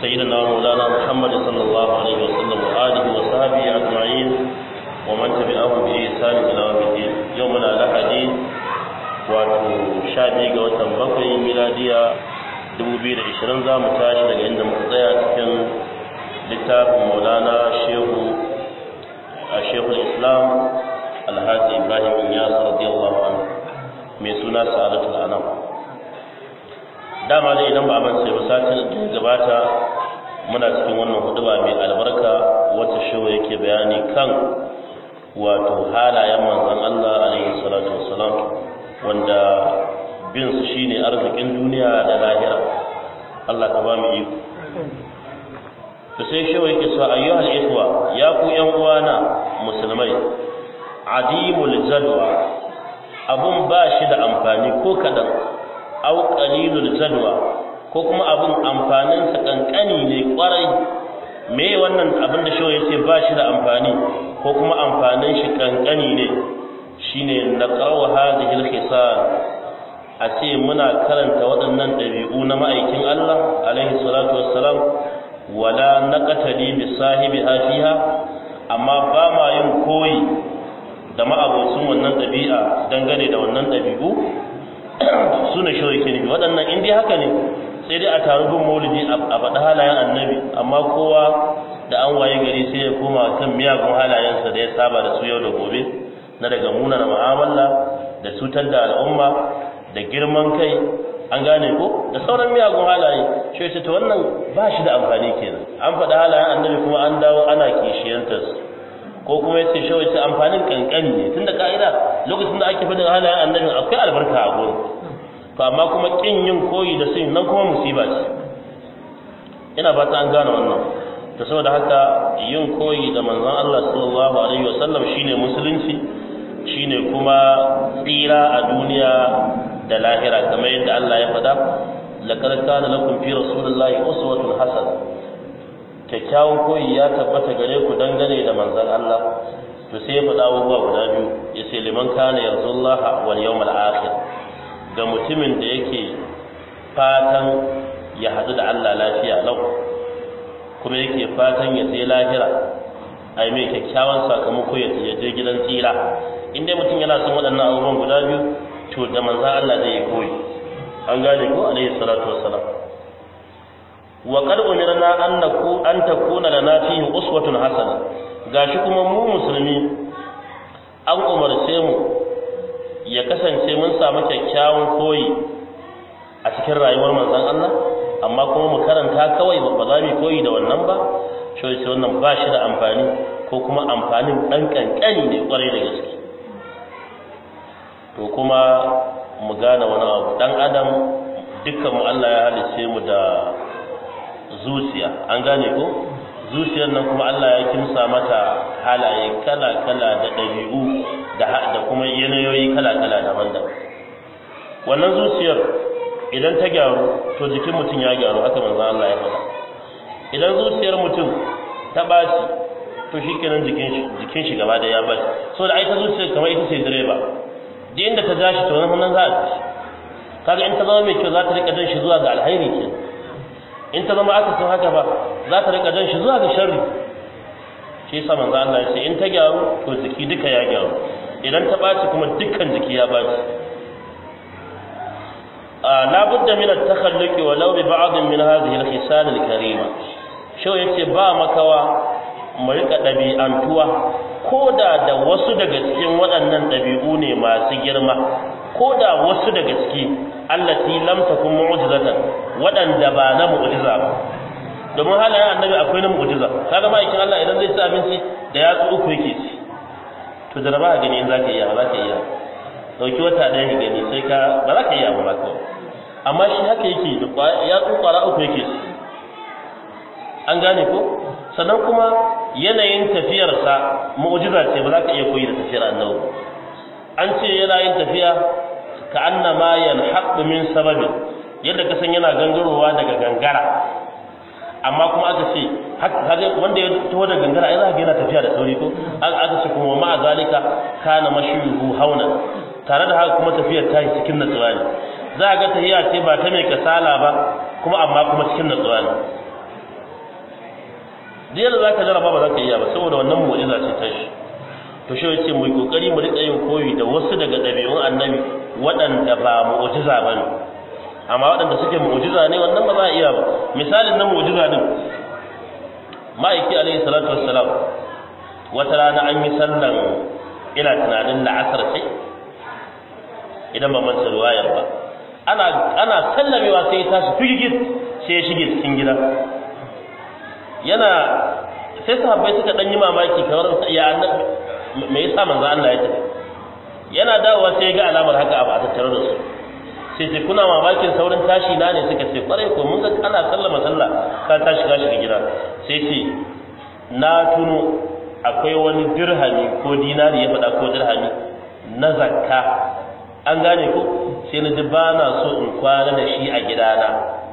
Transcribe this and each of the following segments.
سيدنا مولانا محمد صلى الله عليه وسلم وآله وصحبه أجمعين ومن تبعهم بإحسان إلى يوم الدين يومنا لحدي wato sha biyu ga watan bakwai miladiya 2020 za mu tashi daga inda muka tsaya cikin littafin maulana shehu a shehul islam alhaji ibrahim inyas radiyallahu anhu mai suna sa'adatul anam dama dai idan ba a mance ba satin da gabata muna cikin wannan huduba mai albarka wata shehu yake bayani kan wato halayen manzon Allah alaihi salatu wassalam wanda bin su shine arzikin duniya da lahira Allah ka ba mu iko to sai shehu yake cewa ayyuhal ikhwa ya ku yan uwana musulmai adimul jadwa abun ba shi da amfani ko kadan aw qalilul jadwa ko kuma abun amfanin sa kankani ne kwarai me wannan abin da shehu yace ba shi da amfani ko kuma amfanin shi kankani ne shine naqrawa hadhihi al-khisal a ce muna karanta waɗannan ɗabi'u na ma'aikin Allah alaihi salatu wassalam wala naqtali bi sahibi fiha amma ba ma yin koyi da ma'abocin wannan ɗabi'a dangane da wannan ɗabi'u su ne shi yake nufi waɗannan in dai haka ne sai dai a taru bin maulidi a faɗi halayen annabi amma kowa da an waye gari sai ya koma kan miyagun halayensa da ya saba da su yau da gobe na daga munana mu'amala da cutar da al'umma da girman kai an gane ko da sauran miyagun halaye shi ce to wannan ba shi da amfani kenan an faɗi halayen annabi kuma an dawo ana kishiyantar ko kuma yace shi wace amfanin kankani ne tunda ka'ida lokacin da ake faɗin halayen annabi akwai albarka a gurin to amma kuma kin yin koyi da sun nan kuma musiba ce ina fata an gane wannan to saboda haka yin koyi da manzon Allah sallallahu alaihi wasallam shine musulunci shine kuma tsira a duniya da lahira kamar yadda Allah ya faɗa laqad kana lakum fi rasulillahi uswatun hasana kyakkyawan koyi ya tabbata gare ku dangane da manzon Allah to sai ya faɗa abubuwa guda biyu ya ce liman kana yarzullaha wal yawmal akhir ga mutumin da yake fatan ya haɗu da Allah lafiya lau kuma yake fatan ya je lahira ai mai kyakkyawan sakamako ya je gidan tsira in dai mutum yana son waɗannan abubuwan guda biyu to da manzo Allah zai yi koyi an gane ko alaihi salatu wassalam wa qad umirna an naku an takuna lana fihi uswatun hasana gashi kuma mu musulmi an umarce mu ya kasance mun samu kyakkyawan koyi a cikin rayuwar manzon Allah amma kuma mu karanta kawai ba za mu koyi da wannan ba shi wannan ba shi da amfani ko kuma amfanin dan kankani ne kwarai da gaske to kuma mu gane wani abu dan adam dukkan mu Allah ya halice mu da zuciya an gane ko zuciyar nan kuma Allah ya kimsa mata halaye kala kala da dabi'u da da kuma yanayoyi kala kala daban-daban wannan zuciyar idan ta gyaru to jikin mutum ya gyaru haka manzo Allah ya faɗa idan zuciyar mutum ta baci to shikenan jikin shi jikin shi gaba da ya baci saboda ai ta zuciyar kamar ita ce direba duk inda ta jashi to nan za a ci kaga in ta zama mai kyau za ta rika jan shi zuwa ga alhairi ke in ta zama aka san haka ba za ta rika jan shi zuwa ga sharri shi yasa manzo Allah ya ce in ta gyaru to jiki duka ya gyaru idan ta baci kuma dukkan jiki ya baci la budda min at-takhalluq walau bi ba'd min hadhihi al-khisal al-karima shau yace ba makawa mu rika ɗabi'antuwa ko da da wasu daga cikin waɗannan ɗabi'u ne masu girma ko da wasu daga ciki allati lam takun mu'jizatan waɗanda ba na mu'jiza ba domin halayen annabi akwai na mu'jiza kaga ma'aikin Allah idan zai ci abinci da yatsu uku yake ci to da ba gani in zaka iya ba zaka iya dauki wata ɗaya ka gani sai ka ba za ka iya ba kawai amma shi haka yake yatsu kwara uku yake ci an gane ko sannan kuma yanayin tafiyarsa mu'jiza ce ba za ka iya koyi da tafiyar annabi an ce yana yin tafiya ka annama yanhaqu min sababin yadda ka san yana gangarowa daga gangara amma kuma aka ce haka wanda ya taho da gangara ai za ka yana tafiya da sauri ko aka ce kuma ma'a zalika kana mashyuhu hauna tare da haka kuma tafiyar ta yi cikin natsuwa ne za a ga tahiya ce ba ta mai kasala ba kuma amma kuma cikin natsuwa ne duk yadda zaka jarraba ba zaka iya ba saboda wannan mu'jiza ce ta shi to shi yace mu yi kokari mu rika yin koyi da wasu daga dabi'un annabi waɗanda ba mu'jiza bane amma waɗanda suke mu'jiza ne wannan ba za a iya ba misalin na mu'jiza din ma'aiki alaihi salatu wassalam wata rana an yi sallan ina tunanin la'asar ce idan ba manta ruwayar ba ana ana sallamewa sai ya tashi figigit sai ya shige cikin gida yana sai sahabbai suka dan yi mamaki kamar ya annabi me yasa manzo Allah ya tafi yana dawowa sai ya ga alamar haka a tattare da su sai ce kuna mamakin saurin tashi na ne suka ce kwarai ko mun ga ana sallama sallah ka tashi ka shiga gida sai ce na tuno akwai wani dirhami ko dinari ya faɗa ko dirhami na zakka an gane ko sai na ji ba na so in kwana da shi a gidana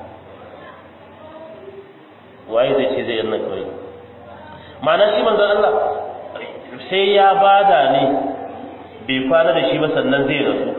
waye zai ce zai yi nan kawai ma'ana shi manzon Allah sai ya bada ne bai kwana da shi ba sannan zai rasu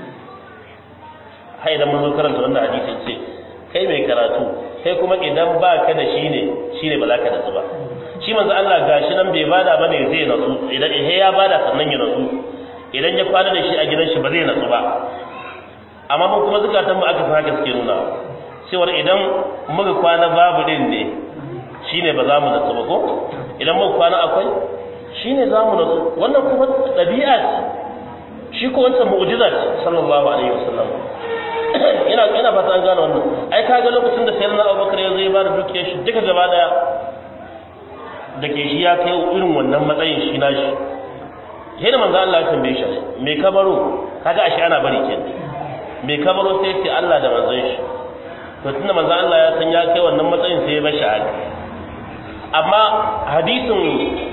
hai idan mun zo karanta wannan hadisin ce kai mai karatu kai kuma idan ba ka da shi ne shi ne ba za ka nasu ba shi manzo Allah gashi nan bai bada bane zai nasu idan eh ya bada sannan ya nasu idan ya kwana da shi a gidan shi ba zai nasu ba amma mun kuma zukatan mu aka haka suke nuna cewar idan muka kwana babu din ne shine ba za mu nasu ba ko idan muka kwana akwai shine za mu nasu wannan kuma ɗabi'a ce shi ko wancan mu'jiza ce sallallahu alaihi wasallam ina ina fata an gane wannan ai kaga lokacin da sayyidina Abubakar ya zo ya bada dukiyar shi duka gaba daya da ke shi ya kai irin wannan matsayin shi na shi sai da manzo Allah ya tambaye shi me kabaro kaga ashe ana bari kenan me kabaro sai ce Allah da manzon shi to tunda manzo Allah ya san ya kai wannan matsayin sai ya bashi haka amma hadisin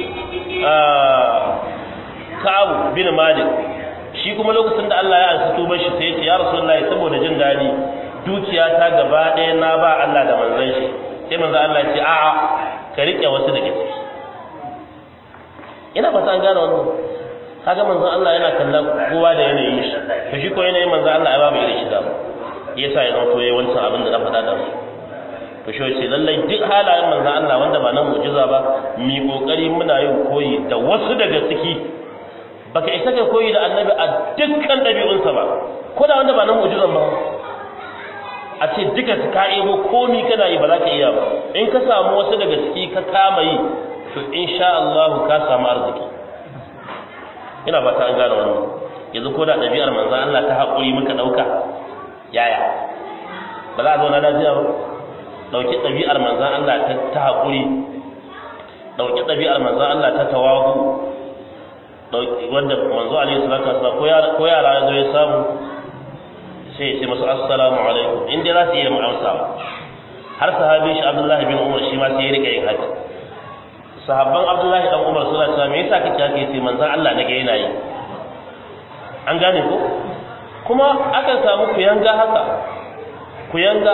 Ka'ab bin Malik shi kuma lokacin da Allah ya ansa tubar shi sai ya ce ya Rasulullahi saboda jin dadi dukiya ta gaba ɗaya na ba Allah da manzon shi sai manzo Allah ya ce a'a ka rike wasu daga ciki ina fata an gane wannan kaga manzon Allah yana kallon kowa da yanayin shi to shi ko yanayin manzon Allah ya babu irin shi da yasa ya zanto yayi wancan abin da na faɗa da su to shi ce lallai duk halayen manzon Allah wanda ba na mu'jiza ba mi kokari muna yin koyi da wasu daga ciki baka isa ka koyi da annabi a dukkan ɗabi'unsa ba ko da wanda ba na mu'jizan ba a ce duka ka ebo komi kana yi ba za ka iya ba in ka samu wasu daga ciki ka kama yi to insha Allah ka samu arziki ina fata an gane wannan yanzu ko da ɗabi'ar manzon Allah ta haƙuri muka ɗauka yaya ba za a zauna lafiya ba ɗauki ɗabi'ar manzon Allah ta haƙuri ɗauki ɗabi'ar manzon Allah ta tawagu wanda manzo alaihi salatu wasallam ko yara ya zo ya samu sai ya ce masu assalamu alaikum in dai za su iya amsa har sahabi shi Abdullahi bin Umar shi ma sai ya rika yin haka sahabban Abdullahi dan Umar suna cewa me yasa kake haka yace manzon Allah nake yana yi an gane ko kuma akan samu kuyanga haka kuyanga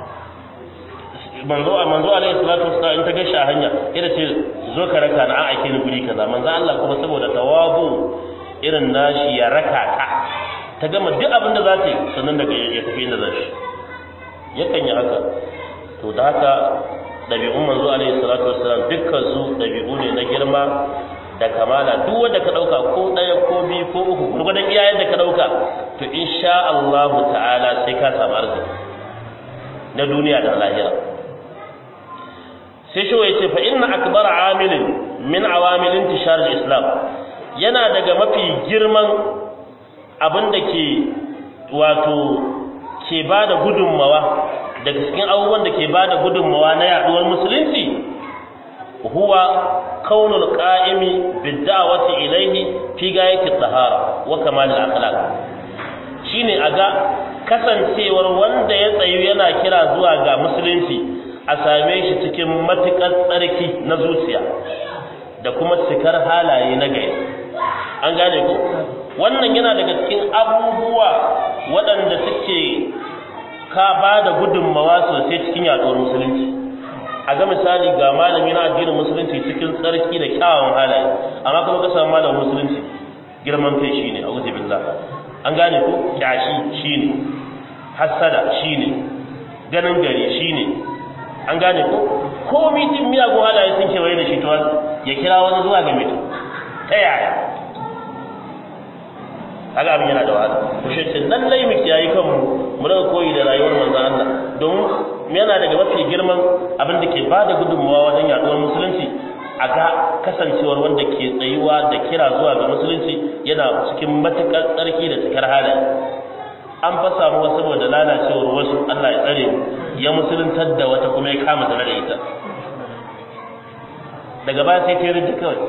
manzo manzo alaihi salatu wasallam in ta gashi a hanya ita ce zo ka raka na an aike ni guri kaza manzo Allah kuma saboda tawabu irin nashi ya raka ka ta gama duk abin da za ta yi sannan daga ya tafi inda zai yakan yi haka to da haka ɗabi'un manzo alaihi salatu wassalam dukkan su ɗabi'u ne na girma da kamala duk wanda ka ɗauka ko ɗaya ko biyu ko uku gurgudan iyayen da ka ɗauka to insha Allah ta'ala sai ka samu arziki na duniya da lahira sai shi ya ce fa inna akbar amilin min awamilin tishar islam yana daga mafi girman abin da ke wato ke ba da gudunmawa daga cikin abubuwan da ke ba da gudunmawa na yaduwar musulunci huwa kaunul qa'imi bid-da'wati ilayhi fi gayati tahara wa kamal al-akhlaq shine aga kasancewar wanda ya tsayu yana kira zuwa ga musulunci a same shi cikin matukar tsarki na zuciya da kuma cikar halaye na gari an gane ko wannan yana daga cikin abubuwa waɗanda suke ka ba da gudunmawa sosai cikin yaɗuwar musulunci a ga misali ga malami na addinin musulunci cikin tsarki da kyawawan halaye amma kuma ka samu malamin musulunci girman kai shine a wuce billah an gane ko kyashi shine hassada shine ganin gari shine an gane ko ko mitin miyagun halaye sun kewaye da shi to ya kira wani zuwa ga mitin ta yaya kaga abin yana da wahala to shi ce lallai mu kiyaye kanmu mu daga koyi da rayuwar manzon Allah domin yana daga mafi girman abin da ke bada gudunmawa wajen yaduwar musulunci a ga kasancewar wanda ke tsayuwa da kira zuwa ga musulunci yana cikin matukar tsarki da cikar halaye an fa samu wasu saboda lalacewar wasu Allah ya tsare ya musuluntar da wata kuma ya kama tare da ita daga baya sai ta yi ridda kawai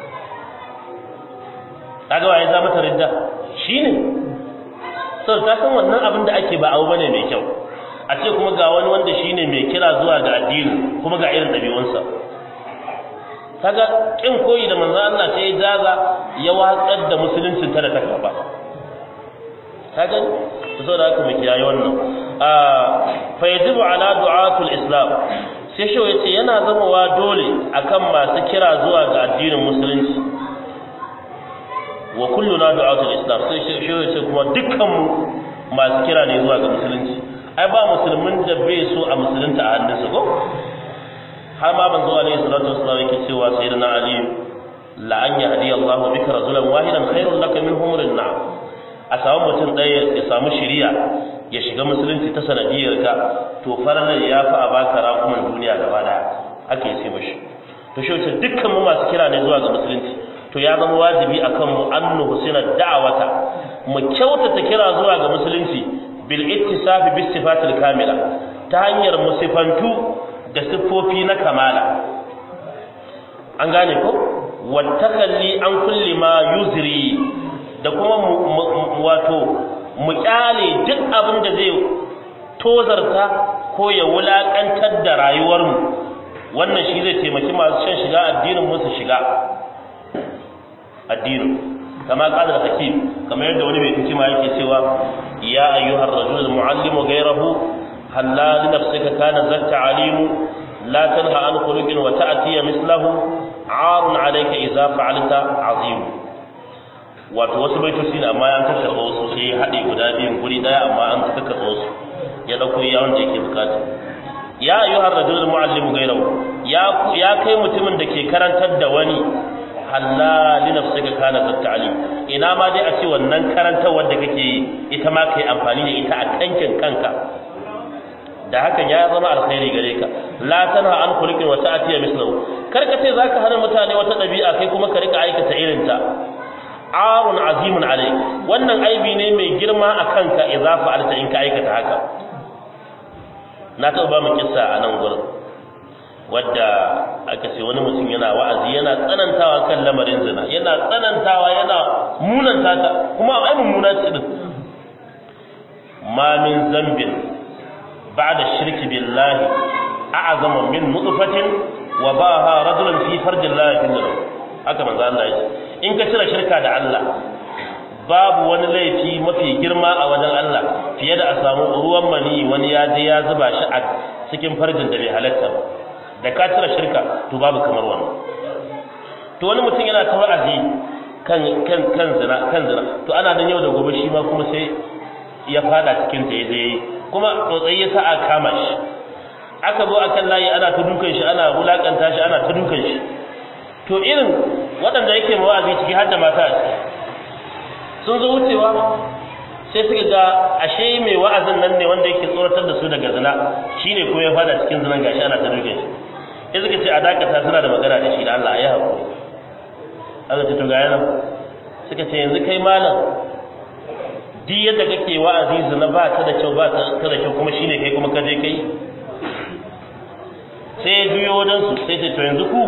kaga waye za mata ridda shine sau ta san wannan abin da ake ba abu bane mai kyau a ce kuma ga wani wanda shine mai kira zuwa ga addini kuma ga irin ɗabi'unsa kaga kin koyi da manzo Allah sai ya jaza ya watsar da musuluncin ta da ta karba kaga saboda haka mu kiyaye wannan a fa yajibu ala du'atul islam sai shi yace yana zamawa dole akan masu kira zuwa ga addinin musulunci wa kulluna du'atul islam sai shi yace kuma dukkan mu masu kira ne zuwa ga musulunci ai ba musulmin da bai so a musulunta a hannunsa ko har ma manzo alaihi salatu wassalam yake cewa sayyidina ali la an yahdi Allahu bika rajulan wahidan khairul laka min humrin na'am a samu mutum ɗaya ya samu shiriya ya shiga musulunci ta sanadiyar ka to farar ya fi a baka raƙuman duniya gaba daya ake ce mashi to shi wace dukkan mu masu kira ne zuwa ga musulunci to ya zama wajibi akan mu an nuhsina da'awata mu kyautata kira zuwa ga musulunci bil ittisafi bis sifatil kamila ta hanyar musifantu da siffofi na kamala an gane ko wattakalli an kulli ma yuzri da kuma wato mu kyale duk abin da zai tozarta ko ya wulakantar da rayuwarmu wannan shi zai taimaki masu shan shiga addinin mu su shiga addinin kama qala hakim kamar yadda wani mai hikima yake cewa ya ayyuhar rajul muallimu ghayrahu halla li nafsika kana zatta alimu la tanha an khuluqin wa ta'ti mislahu arun alayka idza fa'alta azim wato wasu baitoci ne amma an tattara wasu sai ya haɗe guda biyun guri ɗaya amma an tattara wasu ya ɗauko ya wanda yake bukata ya ayyuhar rajul muallimu ghayrahu ya ya kai mutumin da ke karantar da wani halla li nafsika kana ta'lim ina ma dai a ce wannan karantar wanda kake yi ita ma kai amfani da ita a kankin kanka da hakan ya zama alkhairi gare ka la tanha an khuluqin wa ta'tiya mislahu kar ka ce zaka hana mutane wata dabi'a kai kuma ka rika aikata irin ta arun azimun alai wannan aibi ne mai girma a kanka idza fa'alta in ka aikata haka na taɓa ba mu kissa a nan gurin wadda aka ce wani mutum yana wa'azi yana tsanantawa kan lamarin zina yana tsanantawa yana munanta ta kuma ai mummuna ce din ma min zambin ba'da shirki billahi a'zama min nutfatin wa baha rajulun fi farjillahi fil haka manzo Allah ya ce in ka cire shirka da Allah babu wani laifi mafi girma a wajen Allah fiye da a samu ruwan mani wani ya je ya zuba shi a cikin farjin da bai halatta ba da ka cire shirka to babu kamar wannan to wani mutum yana ta wa'azi kan kan kan zina kan zina to ana nan yau da gobe shi ma kuma sai ya fada cikin ta yaje kuma tsotsai ya sa a kama shi aka zo akan layi ana ta dukan shi ana wulakanta shi ana ta dukan shi to irin waɗanda yake mawa'azi ciki har da mata a ciki sun zo wucewa sai suka ga ashe mai wa'azin nan ne wanda yake tsoratar da su daga zina shine kuma ya fada cikin zinan gashi ana ta duke shi sai suka ce a dakata suna da magana da shi da Allah ya haƙuri aka ce to ga yana suka ce yanzu kai malam duk yadda kake wa'azi zina ba ta da kyau ba ta da kyau kuma shine kai kuma ka je kai sai ya juyo wajen su sai ce to yanzu ku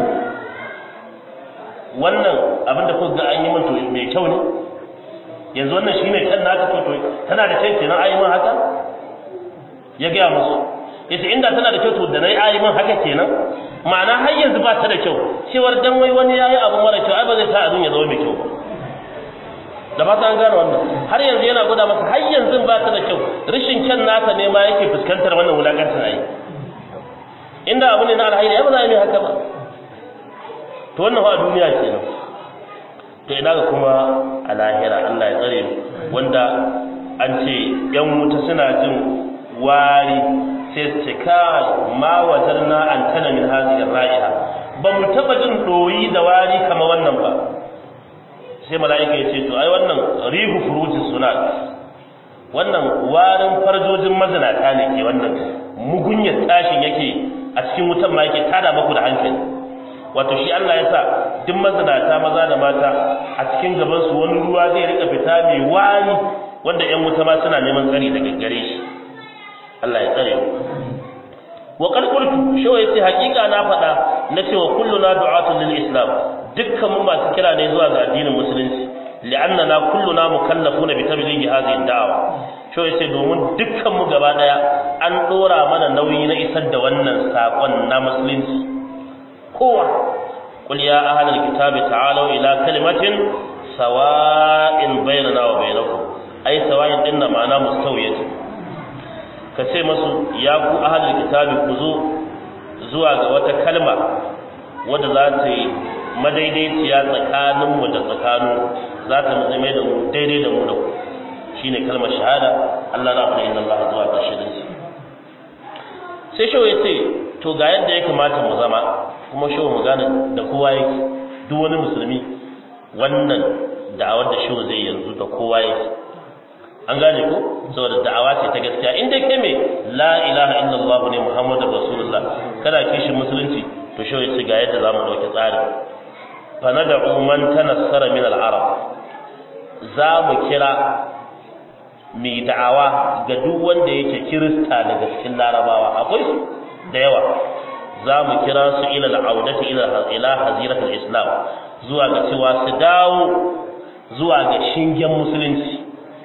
wannan abinda kuka ga an yi min to mai kyau ne yanzu wannan shine kan naka to to tana da kyau kenan ayi min haka ya ga musu yace inda tana da kyau to da nayi ayi min haka kenan ma'ana har yanzu ba ta da kyau cewar dan wai wani yayi abu mara kyau ai ba zai sa abin ya zama mai kyau ba da ba ta an gane wannan har yanzu yana gwada masa har yanzu ba ta da kyau rashin kyan naka ne ma yake fuskantar wannan wulakantar ayi inda abu ne na alhairi ai ba za a yi haka ba to wannan fa a duniya kenan to ina ga kuma a lahira Allah ya tsare wanda an ce yan wuta suna jin wari sai su ce kai ma wajarna an tana min hadhihi ra'iha ba mu taba jin doyi da wari kamar wannan ba sai mala'ika ya ce to ai wannan rihu furujin sunat wannan warin farjojin mazinata ne ke wannan mugunyar tashin yake a cikin wutan ma yake tada maku da hankali wato shi Allah ya sa duk mazinata maza da mata a cikin gaban su wani ruwa zai rika fita mai wari wanda ƴan wuta ma suna neman tsari daga gare shi Allah ya tsare mu wa qad qultu shawa yace hakika na faɗa na cewa kulluna du'atun lil islam dukkan mu masu kira ne zuwa ga addinin musulunci li'annana kulluna mukallafuna bi tablighi hadhihi ad-da'wa shawa yace domin dukkan mu gaba daya an dora mana nauyi na isar da wannan sakon na musulunci kowa qul ya ahlal kitabi ta'alu ila kalimatin sawa'in bainana wa bainakum ai sawa'in dinna ma'ana mustawiyatin ka ce masu ya ku ahalin kitabi ku zo zuwa ga wata kalma wadda za ta yi madaidaiciya tsakaninmu da tsakanin za ta zama da mu daidai da mu da ku shine kalmar shahada Allah na fara inna Allah zuwa ga shirin sai shawo ya ce to ga yadda ya kamata mu zama kuma shawo mu gane da kowa yake duk wani musulmi wannan da'awar da shawo zai yanzu da kowa yake an gane ko saboda da'awa ce ta gaskiya in dai kai me la ilaha illallah ne muhammadur rasulullah kana kishin musulunci to shi yace ga yadda zamu dauki tsari fa nad'u man tanassara min al-arab za mu kira mai da'awa ga duk wanda yake kirista daga cikin larabawa akwai su da yawa za mu kira su ila al-audati ila ila haziratul islam zuwa ga cewa su dawo zuwa ga shingen musulunci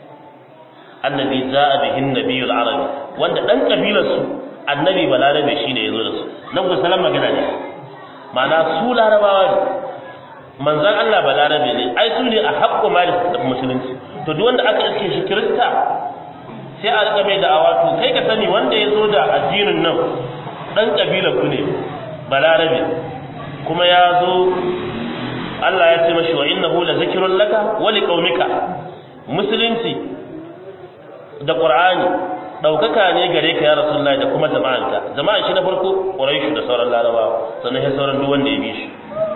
annabi za'a bihin nabiyul arabi wanda dan kabilar su annabi balarabe shine yazo da su nan ku salam magana ne ma'ana su larabawa ne manzon Allah balarabe ne ai su ne a haƙƙo ma da musulunci to duk wanda aka iske shi kirista sai a rika mai da awato kai ka sani wanda ya zo da addinin nan dan kabilar ku ne balarabe kuma ya zo Allah ya ce mashi wa innahu la zikrun laka wa liqaumika musulunci da Qur'ani daukaka ne gare ka ya Rasulullahi da kuma jama'anka jama'an shi na farko Quraysh da sauran Larabawa sannan sai sauran duk wanda ya bi shi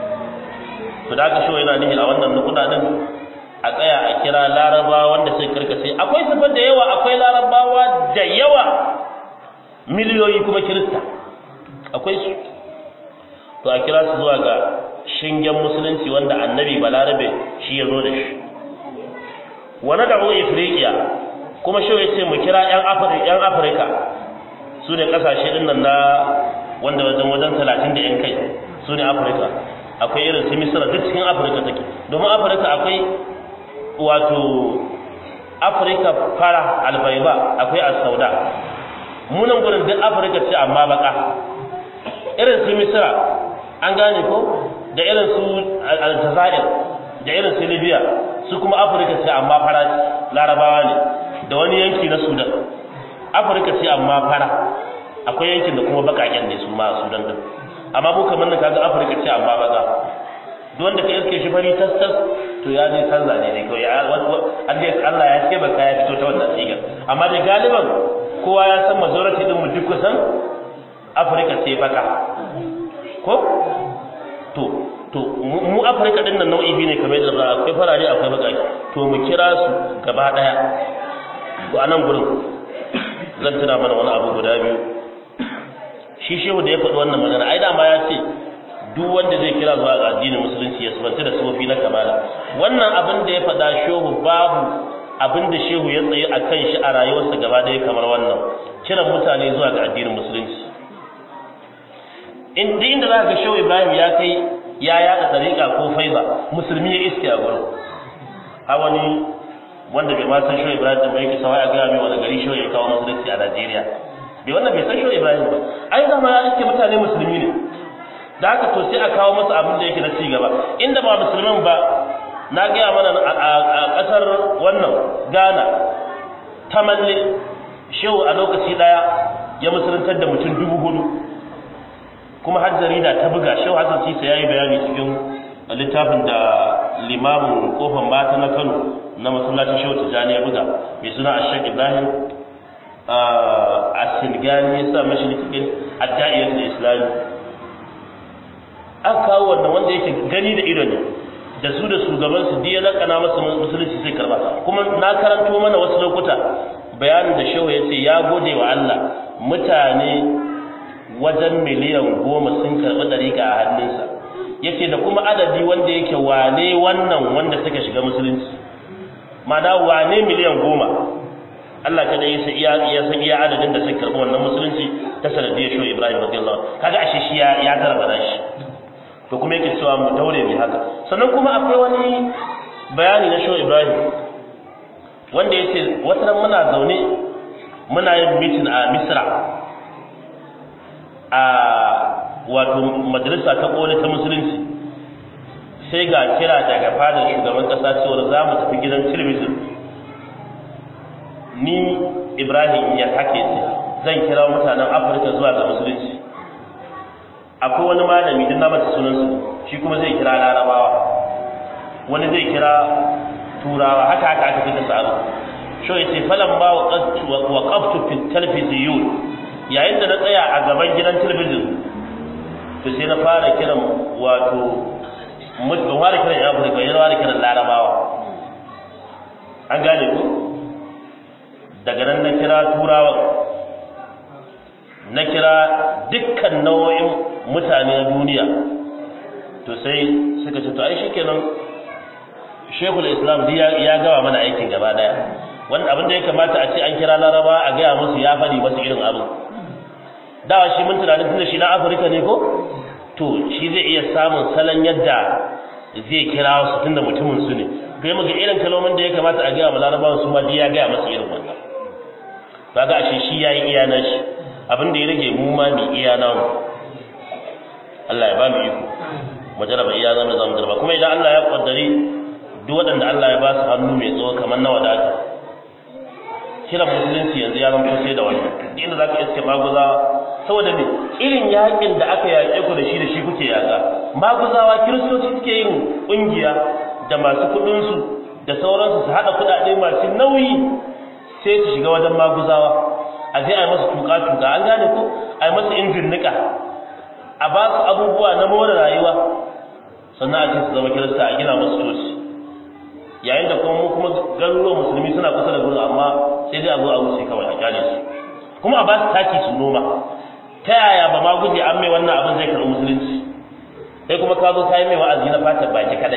to da aka so yana nihi a wannan nukuda din a tsaya a kira Larabawa wanda sai karkace akwai sifar da yawa akwai Larabawa da yawa miliyoyi kuma Kirista akwai su to a kira su zuwa ga shingen musulunci wanda annabi balarabe shi ya zo da shi wa nad'u ifriqiya kuma shi ya ce mu kira 'yan afirka su ne ƙasashe ɗin nan na wanda wajen wajen talatin da 'yan kai su ne afirka akwai irin su misira duk cikin afirka take domin afirka akwai wato afirka fara albaiba akwai asauda munan gudun duk afirka ce amma baka irin su misira an gane ko da irin su aljazair da irin su libya su kuma afirka ce amma fara larabawa ne da wani yanki na sudan afirka ce amma fara akwai yankin da kuma bakaken ne su ma a sudan din amma ko kamar na kaga afirka ce amma baka duk wanda ka iske shi fari tas tas to ya je canza ne ne kawai ya Allah ya ce baka ya fito ta wannan sigar amma dai galiban kowa ya san majority din mu duk kusan afirka ce baka ko to to mu afirka din nan nau'i biyu ne kamar yadda akwai farare akwai bakaki to mu kira su gaba daya to a nan gurin zan tuna mana wani abu guda biyu shi shehu da ya faɗi wannan magana ai dama ya ce duk wanda zai kira zuwa ga addinin musulunci ya sabanta da sofi na kamala wannan abin da ya faɗa shehu babu abin da shehu ya tsaye a kan shi a rayuwarsa gaba ɗaya kamar wannan kiran mutane zuwa ga addinin musulunci in duk inda za ka ga shehu ibrahim ya kai ya yaɗa tsariƙa ko faiza musulmi ya iske a gurin a wani wanda bai ma san shoyi ibrahim da bai kisa ya gaya mai wani gari shoyi ya kawo musulunci a najeriya bai wannan bai san shoyi ibrahim ba ai zama ya iske mutane musulmi ne da haka to sai a kawo masa abin da yake na ci gaba inda ba musulmin ba na gaya mana a ƙasar wannan ghana ta malle shehu a lokaci ɗaya ya musuluntar da mutum dubu hudu kuma har jarida ta buga shehu hassan sisa ya yi bayani cikin littafin da limamin kofar mata na kano na masallacin shehu tijjani ya buga mai suna ashek ibrahim a silgani ya sa mashi cikin adda'iyar da islami an kawo wannan wanda yake gani da ido ne da su da shugabansu diya lakana masa musulunci sai karba kuma na karanto mana wasu lokuta bayanin da shehu ya ce ya gode wa Allah mutane wajen miliyan goma sun karɓi ɗariƙa a hannunsa ya ce da kuma adadi wanda yake wane wannan wanda suka shiga musulunci mana wane miliyan goma Allah kada ya san iya ya san iya adadin da suka karɓi wannan musulunci ta sanadiyar shehu Ibrahim radiyallahu kaga ashe shi ya ya garba shi to kuma yake cewa mu daure mai haka sannan kuma akwai wani bayani na shehu Ibrahim wanda yace wata ran muna zaune muna yin meeting a Misra a wato majalisa ta koli ta musulunci sai ga kira daga fadar shugaban kasa cewa za mu tafi gidan talabijin ni Ibrahim ya hake zan kira mutanen Afirka zuwa ga musulunci akwai wani malami din na mata sunansu shi kuma zai kira larabawa wani zai kira turawa haka haka aka fita sa'adu sho yace falan ba wa qaftu fi talfiziyun yayin da na tsaya a gaban gidan talabijin to sai na fara kiran wato mutum fara kiran ya Afirka ya fara kiran larabawa an gane ko daga nan na kira turawa na kira dukkan nau'in mutane na duniya to sai suka ce to ai shikenan shekul islam ya gawa mana aikin gaba daya wanda abin da ya kamata a ce an kira laraba a gaya musu ya faɗi masu irin abin dawa shi mun tunanin tunda shi na afirka ne ko to shi zai iya samun salon yadda zai kira su tunda mutumin su ne to yi muga irin kalmomin da ya kamata a gaya ma larabawan su ma ya gaya masu irin wannan kaga ashe shi yayi iya na shi abin da ya rage mu ma mu iya na mu Allah ya ba mu iko mu jaraba iya zamu zamu jaraba kuma idan Allah ya kaddari duk waɗanda Allah ya ba su hannu mai tsawo kamar na wadata kiran musulunci yanzu ya zama sai da wannan inda zaka iske maguzawa saboda ne irin yakin da aka yaƙe ku da shi da shi kuke yaƙa maguzawa kiristoci suke yin ƙungiya da masu kuɗinsu da sauransu su haɗa kuɗaɗe masu nauyi sai su shiga wajen maguzawa a je a yi masu tuka-tuka an gane ko a yi masu injin niƙa a ba su abubuwa na more rayuwa sannan a ce su zama kirista a gina masu toci yayin da kuma kuma garuruwan musulmi suna kusa da gurin amma sai dai a zo a wuce kawai a kyale su kuma a ba su taki su noma ta yaya ba ma guje an mai wannan abin zai karɓi musulunci sai kuma ka zo ka yi mai wa'azi na fatar baki kadai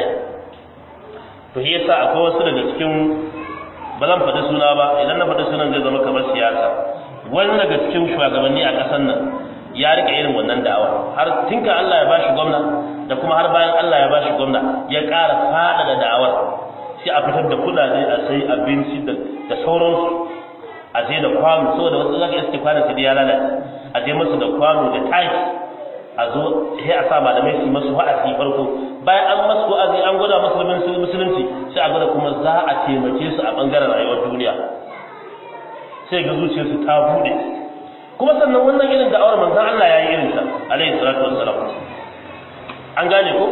to shi yasa akwai wasu daga cikin ba zan faɗi suna ba idan na faɗi sunan zai zama kamar siyasa wani daga cikin shugabanni a ƙasar nan ya rika irin wannan da'awa har tinka Allah ya bashi gwamna da kuma har bayan Allah ya bashi gwamna ya ƙara faɗaɗa da'awar sai a fitar da kuɗaɗe a sai abinci da sauransu a je da kwano saboda wasu zaka iske kwanon su ya lalace a je musu da kwano da taki a zo sai a sa malamai su masu wa'azi farko bayan an masu wa'azi an gwada musulmin musulunci sai a gwada kuma za a taimake su a bangaren rayuwar duniya sai ga zuciyarsu ta bude kuma sannan wannan irin da'awar manzon Allah ya yi irin ta alaihi salatu wassalam an gane ko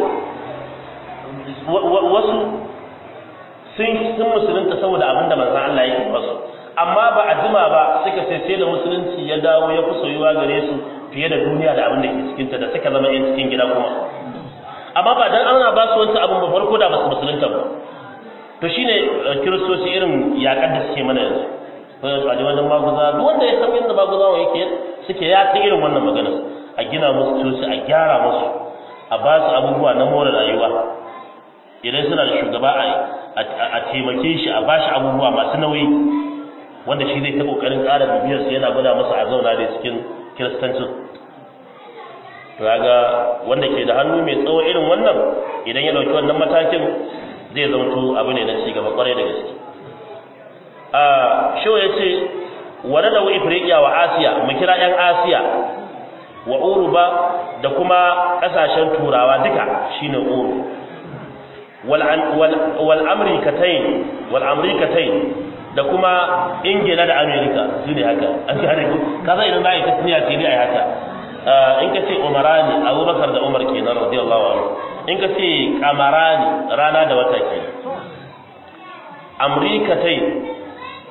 wasu sun sun musulunta saboda abinda manzon Allah ya yi masu amma ba a jima ba suka ce sai da musulunci ya dawo ya fi soyuwa gare su fiye da duniya da abin da ke cikin ta da suka zama yan cikin gida kuma amma ba dan ana ba su wancan abin ba farko da ba su musulunta ba to shine kiristoci irin yakar da suke mana yanzu ko a ji wajen maguza duk wanda ya san yadda maguzawa yake suke ya ta irin wannan magana a gina musu coci a gyara musu a ba su abubuwa na more rayuwa idan suna da shugaba a taimake shi a ba shi abubuwa masu nauyi wanda shi zai ta kokarin ƙara bibiyar su yana gwada masa a zauna da cikin kiristancin to ga wanda ke da hannu mai tsawo irin wannan idan ya dauki wannan matakin zai zamto abu ne na ci gaba kwarai da gaske a shi ya ce wani da ifriqiya wa asiya mu kira yan asiya wa uruba da kuma kasashen turawa duka shine uru wal wal amrikatain wal amrikatain da kuma ingila da amerika su ne haka an gane ku ka san idan za a yi tasniya ce ne a yi haka in ka ce umarani abubakar da umar kenan radiyallahu anhu in ka ce kamarani rana da wata ke amrikatai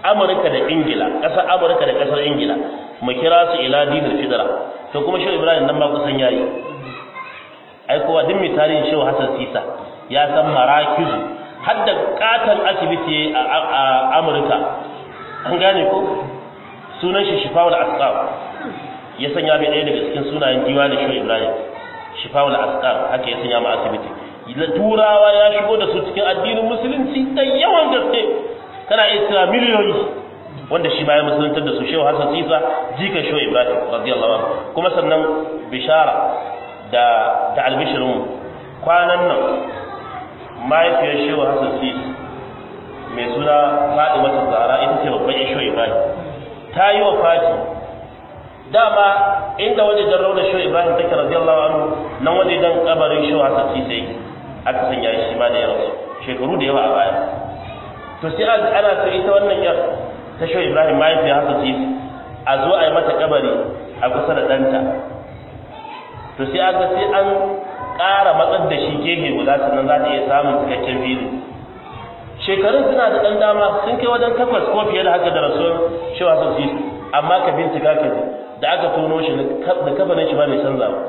amurka da ingila ƙasar amurka da ƙasar ingila mu kira su ila dinul fidra to kuma shehu ibrahim nan ba kusan yayi ai kowa duk mai tarihin shehu hasan sisa ya san marakizu har da katon asibiti a amurka an gane ko sunan shi shifawul asqam ya sanya mai ɗaya daga cikin sunayen diwa da shehu ibrahim shifawul asqam haka ya sanya ma asibiti turawa ya shigo da su cikin addinin musulunci da yawan gaske kana iya cewa miliyoyi wanda shi ma ya musuluntar da su shehu hasan sisa jikan shehu ibrahim radiyallahu anhu kuma sannan bishara da da albishirin kwanan nan mahaifiyar shehu hasan sisa mai suna faɗi mata zara ita ce babban shehu ibrahim ta yi wa fati dama inda waje jan raunar shehu ibrahim take radiyallahu anhu nan waje dan kabarin shehu hasan sisa yake aka sanya shi ma da ya rasu shekaru da yawa a baya to sai ana so ita wannan yar ta shehu ibrahim mahaifiya haka ce a zo a yi mata kabari a kusa da ɗanta to sai aka sai an ƙara matsar da shi gefe guda sannan za ta iya samun cikakken fili shekarun suna da ɗan dama sun kai wajen takwas ko fiye da haka da rasuwar shehu hasan sisi amma ka bincika ka da aka tono shi da kafanin shi ba mai canza ba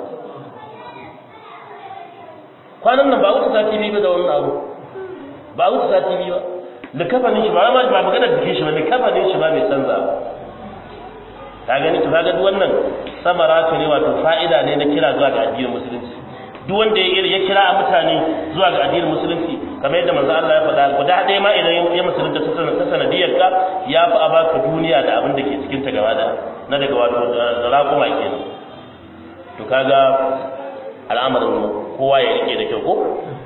kwanan nan ba wuce sati biyu da wannan abu ba wuce sati biyu ba likafanin shi ba ma ba magana jikin shi ba likafanin shi ba mai canza ka gani to kaga duk wannan samara ne wato fa'ida ne na kira zuwa ga addinin musulunci duk wanda ya ya kira a mutane zuwa ga addinin musulunci kamar yadda manzo Allah ya faɗa guda ɗaya ma idan ya musulunta ta sanadiyar ka ya fi a baka duniya da abin da ke cikin ta gaba da na daga wato da raƙuma kenan to kaga al'amarin kowa ya rike da kyau ko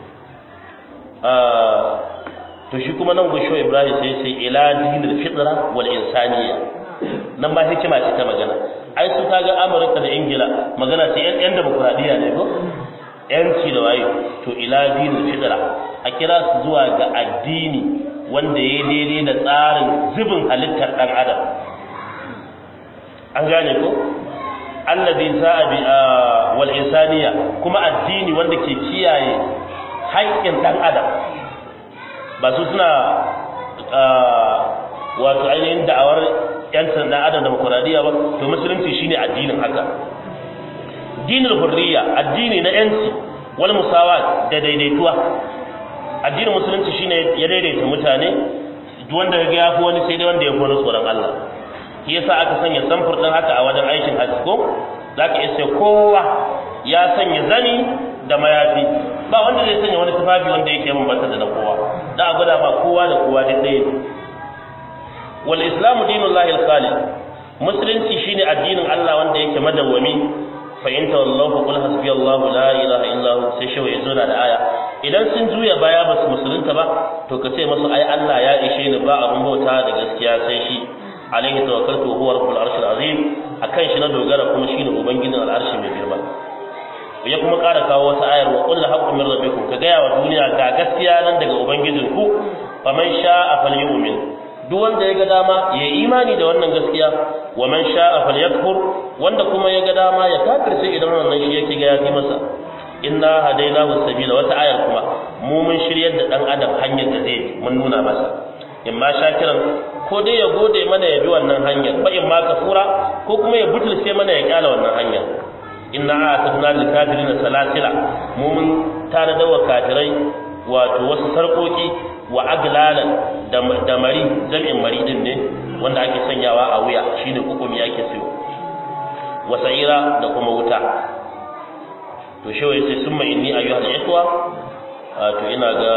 to shi kuma nan gusho Ibrahim sai sai ila dinil fitra wal insaniya nan ba hikima ce ta magana ai su kaga Amurka da Ingila magana ce yan yan demokradiya ne ko yanci da waye to ila dinil fitra a kira su zuwa ga addini wanda ya daidai da tsarin zubin halittar dan adam an gane ko alladhi sa'a bi wal insaniya kuma addini wanda ke kiyaye haƙƙin dan adam ba su suna wato ainihin da'awar yancin dan adam demokuraɗiyya ba to musulunci shine addinin haka dinul hurriya addini na yanci wal musawa da daidaituwa addinin musulunci shine ya daidaita mutane duk wanda ya ga yafi wani sai dai wanda ya fi wani tsoron Allah shi yasa aka sanya samfur din haka a wajen aikin hajji ko zaka iya sai kowa ya sanya zani da mayafi ba wanda zai sanya wani tufafi wanda yake mun bata da na kowa da a gwada ba kowa da kowa duk ɗaya ne wal islamu dinullahi al-khalid musulunci shine addinin Allah wanda yake madawwami fa in tawallahu qul hasbiyallahu la ilaha illa hu sai shi yazo da aya idan sun juya baya ba su musulunta ba to ka ce musu ai Allah ya ishe ni ba abun bauta da gaskiya sai shi alaihi tawakkaltu huwa rabbul arshil azim akan shi na dogara kuma shine ubangijin al'arshi mai girma ya kuma ƙara kawo wata ayar wa qul haqqu min rabbikum ka gaya wa duniya ga gaskiya nan daga ubangijinku faman sha'a falyu'min duk wanda ya ga dama ya imani da wannan gaskiya wa man sha'a falyakfur wanda kuma ya ga dama ya kafirce idan wannan shi yake ga ya fi masa inna hadainahu sabila wata ayar kuma mu mun shiryar da dan adam hanyar da zai mun nuna masa in ma shakiran ko dai ya gode mana ya bi wannan hanyar ba in ma kafura ko kuma ya butulce mana ya kyala wannan hanyar inna a'tadna lil kafirin salasila mu mun tare da kafirai wato wasu sarkoki wa aglalan da mari jami'in mari din ne wanda ake sanyawa a wuya shine hukumi ake siyo wa sa'ira da kuma wuta to shi wai sai summa inni ayyuhal ikhwa to ina ga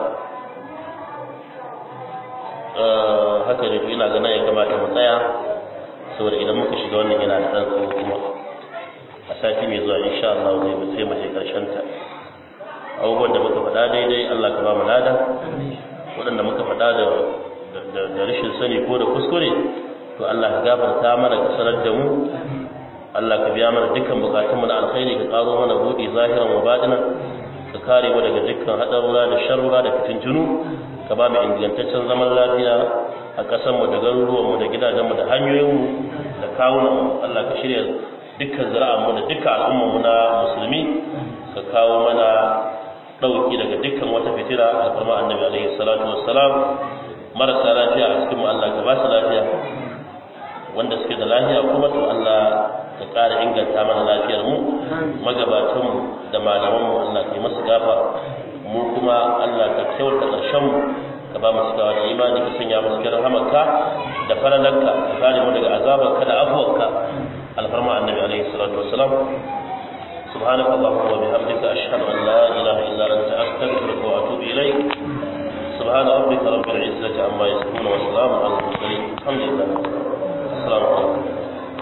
haka ne to ina ga nan ya kamata mu tsaya saboda idan muka shiga wannan yana da ɗan tsawo kuma a sati mai zuwa insha Allah zai mu sai mu je karshen ta abubuwan da muka faɗa daidai Allah ka ba mu lada waɗanda muka faɗa da da rashin sani ko da kuskure to Allah ka gafarta mana ka sanar da mu Allah ka biya mana dukkan bukatun mu da alkhairi ka karo mana buɗi zahiran wa batinan ka kare mu daga dukkan hadarura da sharrura da fitintunu ka ba mu ingantaccen zaman lafiya a ƙasar mu da garuruwan mu da gidajen mu da hanyoyin mu da kawunan mu Allah ka shirya dukkan zira'an mu da dukkan al'umman mu na musulmi ka kawo mana dauki daga dukkan wata fitira alfarma annabi alaihi salatu wassalam marasa lafiya a cikin mu Allah ka ba su lafiya wanda suke da lafiya kuma to Allah ka ƙara inganta mana lafiyar mu magabatan mu da malaman mu Allah ka yi masu gafa mu kuma Allah ka kyauta ƙarshen mu ka ba mu cikawa da imani ka sanya mu cikin rahamarka da faralanka ka kare mu daga azabarka da afuwarka alfarma annabi alaihi salatu wassalam سبحانك اللهم وبحمدك أشهد أن لا إله إلا أنت أستغفرك وأتوب إليك سبحان ربك رب العزة عما يصفون وسلام على المرسلين الحمد لله السلام عليكم